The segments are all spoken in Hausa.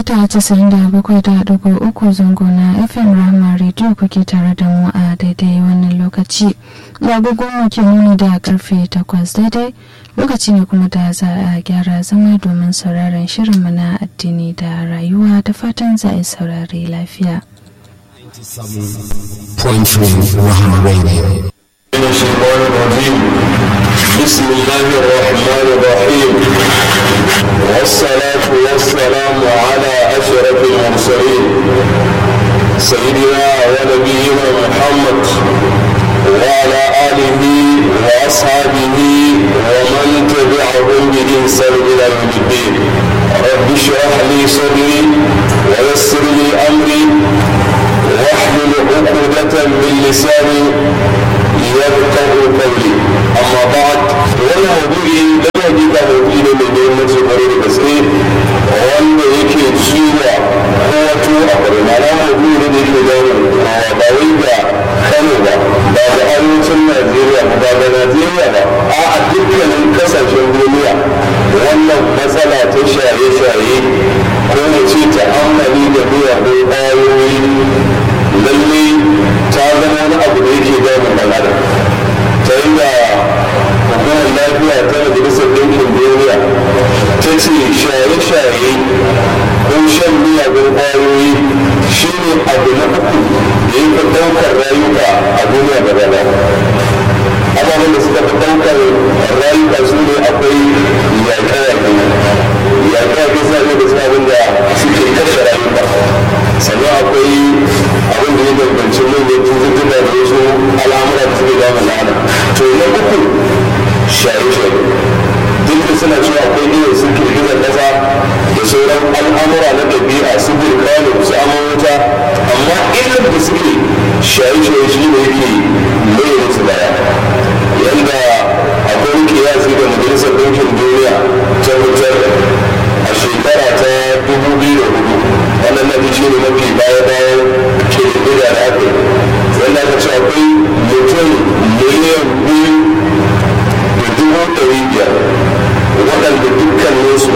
mita 97.3 zango na fm rama radio kuke tare da mu a daidai wannan lokaci agogon ke nuni da karfe 8 daidai lokaci ne kuma da za a gyara zama domin sauraron shirin na addini da rayuwa da fatan za a saurari lafiya. بسم الله الرحمن الرحيم والصلاة والسلام على أشرف المرسلين سيدنا ونبينا محمد وعلى آله وأصحابه ومن تبعهم بإحسان إلى يوم الدين رب اشرح لي صدري ويسر لي أمري واحلل عقدة من لساني يفقه قولي أما بعد ولا موضوعي لا يجب أن أقول من دون قريب بسيط wanda yake ciwa ko wato a bari na na maudu'i ne da yake gano ba wai ga kano ba ba da arewacin najeriya ba da najeriya ba a a dukkanin kasashen duniya wannan matsala ta shaye-shaye ko mu ce ta amfani da miyagun ƙwayoyi lalle ta zama wani abu da yake damun ɗan adam ta inda hukumar lafiya ta majalisar ɗinkin duniya ta ce shaye-shaye ko shan miyagun ƙwayoyi shi ne abu na uku da ya fi ɗaukar rayuka a duniya gaba ɗaya ababen da suka fi ɗaukar rayuka su ne akwai yaƙe-yaƙe yaƙe-yaƙe suna ne da suka abin da suke kashe rayuka sannan akwai abin da ya danganci manyan cututtuka da wasu al'amura da suke damun lana to na uku shaye-shaye duk da suna cewa akwai irin su girgizar ƙasa da sauran al'amura na ɗabi'a su burkanu su amurta amma illar da suke shaye-shaye shi ne yake mai musu baya yanda akwai kiyasi da majalisar ɗinkin duniya ta fitar a shekara ta dubu biyu da hudu wannan na shi ne mafi baya-bayan kirkira da aka yi wanda aka ce akwai mutum miliyan biyu da dubu ɗari biyar waɗanda dukkaninsu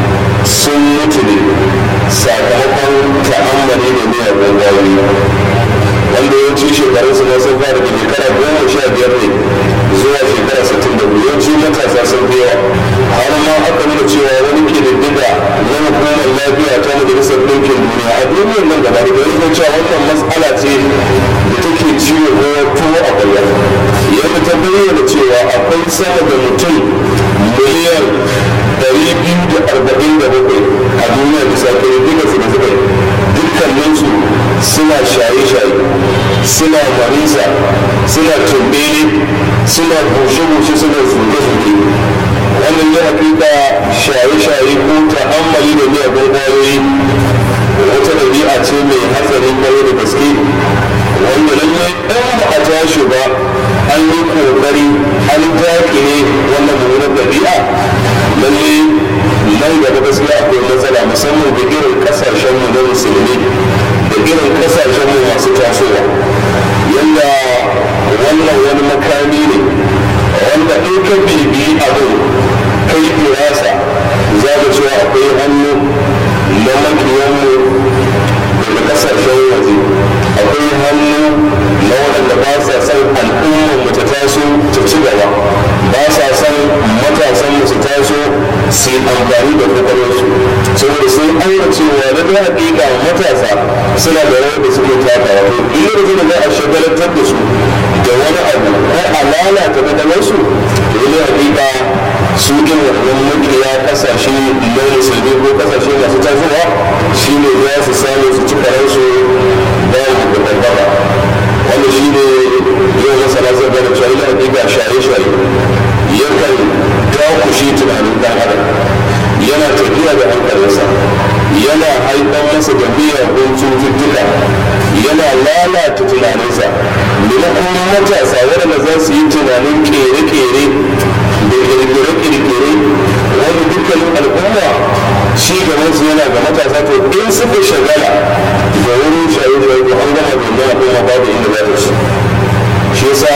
sun mutu ne sakamakon ta'ammali da miyagun ƙwayoyi wanda yawanci shekarun su sun fara da shekara goma sha biyar ne zuwa shekara sittin da biyu yawanci matasa sun fi yawa har ma aka nuna cewa wani ke da diga na hukumar lafiya ta majalisar ɗinkin duniya a duniyar nan gaba da yanzu cewa wannan matsala ce da take ciwo ko tuwo a kwallon yadda ta bayyana cewa akwai sama da mutum miliyan ɗari biyu da arba'in da bakwai a duniya bisa kai duka su da suka yi dukkaninsu suna shaye-shaye suna marisa suna tumbele suna bushe-bushe suna zuge-zuge wannan ya hakika shaye-shaye ko ta'ammali da miyagun ƙwayoyi wata ɗabi'a ce mai hatsarin kwarai da gaske wanda lallai ɗan ba a tashi ba an yi ƙoƙari an daƙile wannan mummunar ɗabi'a lallai nan gaba gaskiya akwai matsala musamman da irin ƙasashenmu na musulmi da irin ƙasashenmu masu tasowa yadda wannan wani makami ne wanda in ka bibi abin kai firasa za ka cewa akwai hannu na makiyanmu daga kasashen waje akwai hannu na waɗanda ba sa son al'ummar mu ta taso ta ci gaba ba sa son matasan mu su taso su yi amfani da kwakwalwarsu saboda sun aura cewa na da hakika matasa suna da rawar da suke taka wato in da za a shagalantar da su da wani abu ko a lalata kwakwalwarsu to ne hakika su ɗin wannan makiya kasashe na musulmi ko kasashe masu tasowa shi ne za su samu su ci karansu bayan da bambara wanda shi ne yau masana zai gane cewa ina hakika shaye-shaye yakan dakushe tunanin ɗan adam yana tafiya da hankalinsa yana haifar masa da miyagun cututtuka yana lalata tunaninsa maimakon matasa waɗanda za su yi tunanin kere-kere da kirkire-kirkire wanda dukkanin al'umma shi gabansu yana ga matasa to in suka shagala da wurin shaye-shaye to an gama domin al'umma babu inda za ta ci shi yasa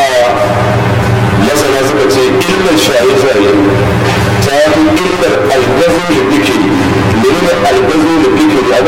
masana suka ce illar shaye-shaye ta fi illar algazo da fikiri menene algazo da fikiri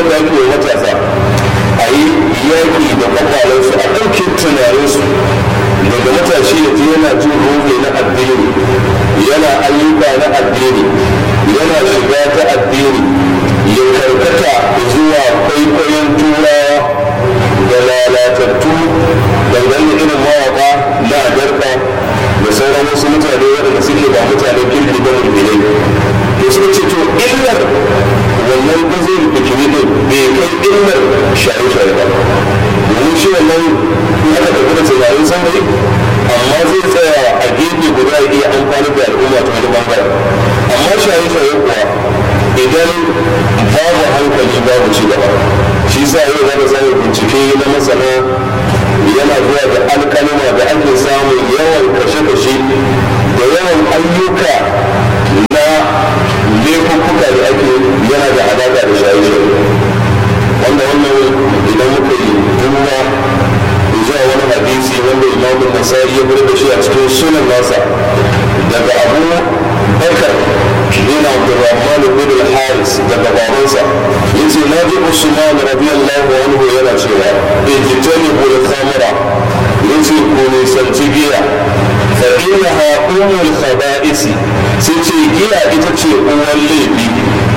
dangane da irin mawaka na garka da sauran wasu mutane waɗanda suke ba mutanen kirki ba mulmilai to suka ce to illar wannan gazin bikini din bai kai illar shaye-shaye ba domin shi wannan aka tafi da tunanin saurayi amma zai tsaya a gefe guda ya iya amfani da al'umma ta wani bangaren amma shaye-shaye kuwa idan babu hankali babu ci gaba shi sa yau za ka samu bincike na masana yana zuwa da alkalima da ake samun yawan kashe-kashe da yawan ayyuka na laifuffuka da ake yana da alaƙa da shaye-shaye wanda wannan idan muka yi duba zuwa wani hadisi wanda imamu nasari ya bude da shi a cikin sunan nasa daga abu bakar bin abdurrahman bin al-haris daga babansa yace na ji usman radiyallahu anhu yana cewa ijtani bil khamra yace ko ne sanci giya fa innaha umul khaba'isi sai ce giya ita ce uwan laifi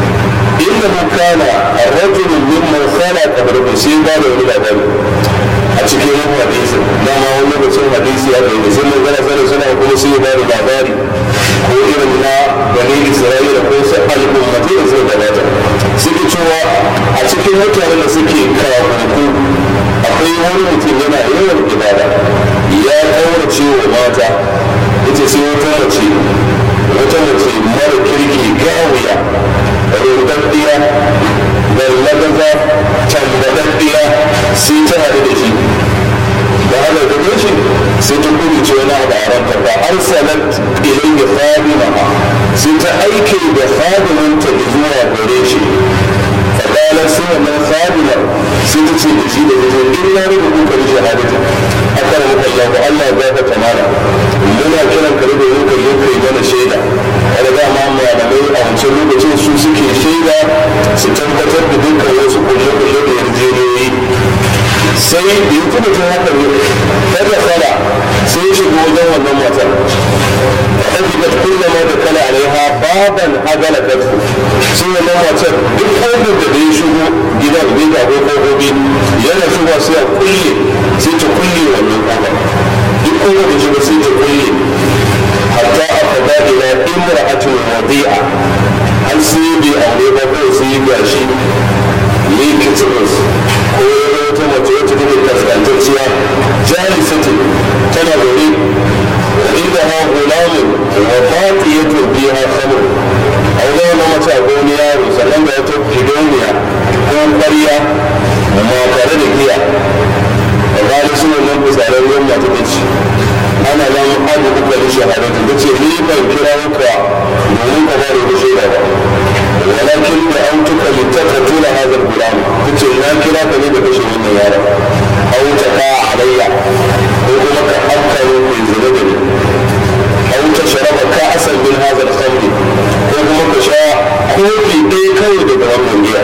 innahu kana rajulun mimman khana qablahu sai ba da wani labari a cikin yin hadisi dama wani lokacin hadisi ya kai sai mun gana sanin suna kuma sai ba da labari ko irin na bani isra'ila ko su al'ummati da suka gabata suke cewa a cikin mutanen da suke kawo akwai wani mutum yana yawan ibada ya kaurace wa mata ita sai wata mace wata mace mara kirki gawiya rudaddiya da lagaza tambadaddiya sai ta haɗu da shi da haka da shi sai ta kuri ce wani abu a ranta ba arsalat ilayya fadima sai ta aike da fadimanta zuwa gare shi fadalar sai wannan fadima sai ta ce da shi da zai in na rubu kuka da shahadata a kan muka yi ku Allah ya baka tamara muna kiran ka rubu kuka yi kai mana shaida wanda da ma malamai a wancan lokacin su suke shaida su tabbatar da dukkan wasu kulle-kulle da yarjejeniyoyi sai da ya kuma ta haka ne kada fara sai ya shiga wajen wannan matar ɗabi'at kullama da kala alaiha baban agala kafu sai wannan matar duk ƙofar da ya shigo gidan bai ga ko ƙofofi yana shigo sai a kulle sai ta kulle wannan ƙofa duk ƙofar da shigo sai ta kulle hatta a fada ila imra'atul wadi'a har sai bai aure ba ko sai gashi ne kitibus ko wata mace wacce take kaskantacciya jalisatin tana zaune inda ha gulamun wa fatiyatu biha khamr a wajen wannan mace a wani yaro sannan da wata fidoniya ko ƙwarya ma tare da giya a bayan su wannan kusurin ruwan mata ta ce ana nan abu kuka da shahadatu ta ce ni ban kira muka domin ka ba da ku shaida ba ولكن دعوتك لتقتل هذا الغلام قلت لا كلا بني بكشف من يارا أو تقع علي أو لك أكثر من زندني أو تشرب كأسا من هذا الخمر أو لك شاء كوفي إيه كوي بدوام من جيا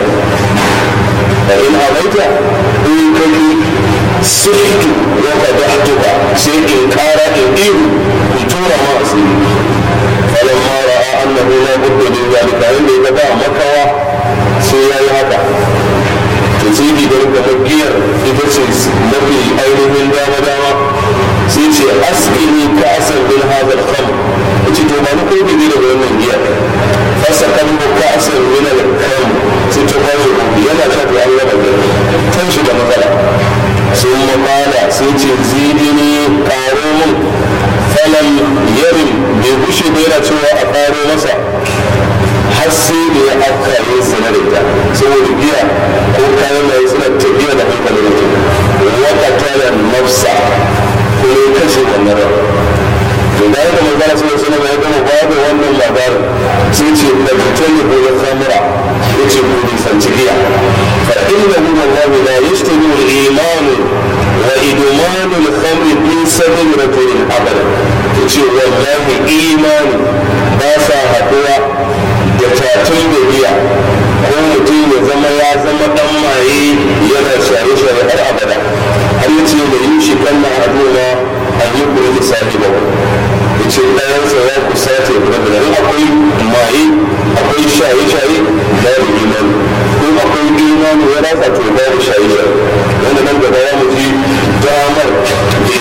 فإن أبيت إن كني سحت وقدحتك سيئن كارا إن كنتورا ما أسيري فلما راى انه لا بد من ذلك عند يتبع مكوى سيا هذا تزيد ذلك مكير إذا نبي أينهم دام دام سيتي أسقني كأسا من هذا الخمر وتي تو ما نقول بدي لو من جيا فسكنه كأسا من الخمر سيتي باجو يلا شافي الله بدل تنشي ده مثلا ثم قال سيتي زيدني قارون فلم يرم bai bushe bai yana cewa a karo masa har sai da ya afka yin sana da ita saboda giya ko kayan mai suna tafiya da hankalin mutum wata tara nafsa ko ya kashe wannan ran to da yadda magana suna suna da ya gama babu wannan labarin sai ce da fitar da gobe samura ya ce ko nisanci giya fa inna min allahi la yashtabi al-iman wa idman al-khamr min sabil rajulin abada ce wallahi imani ba sa haɗuwa da tatun da biya ko mutum ya zama ya zama ɗan maye yana shaye-shaye har abada har yi ce da yin shi kan na aduna an yi kuri da sati ba ya ce ɗayansa ya kusa ta yi kuma da akwai maye akwai shaye-shaye da ya imani ko akwai imani ya rasa to da ya shaye-shaye wanda nan gaba ya mutu damar da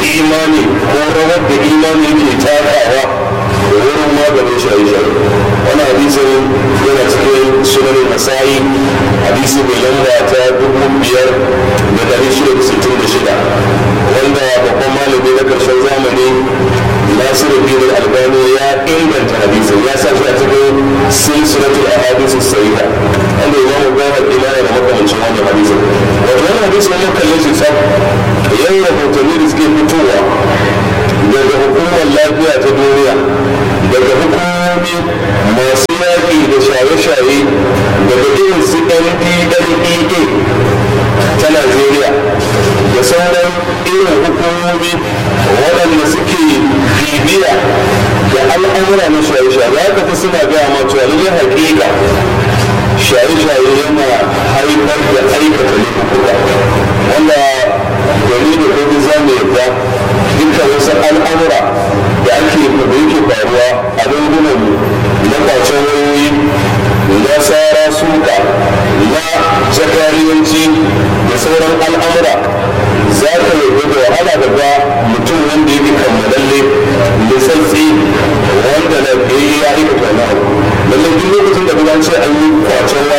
rawar da imani yake takawa da wurin maganin shaye-shaye wani hadisin yana cikin sunan nasa'i hadisi mai lamba ta dubu biyar da dari shida da sittin da shida wanda babban malami na karshen zamani nasiru bin albani ya inganta hadisin ya sa shi a cikin silsilatul ahadisu sahiha wanda imam gawar imani da makamancin wannan hadisin wato wannan hadisin mun kalle shi sab yan rahotanni da suke fitowa daga hukumar lafiya ta duniya daga hukumomi masu yaƙi da shaye-shaye daga irin su ndlea ta najeriya da sauran irin hukumomi waɗanda suke bibiya da al'amura na shaye-shaye za ka fi suna gaya ma cewa lallai haƙiƙa shaye-shaye yana haifar da aikata laifuka wanda gari da kuma za mu yadda duka wasu al'amura da ake da yake faruwa a dangunan na kwacen wayoyi na tsara suka na jakariyanci da sauran al'amura za ka yarda da wahala daga mutum wanda yake kammalalle da santsi wanda na ya aikata wani abu lallai duk lokacin da kuma ce an yi kwacen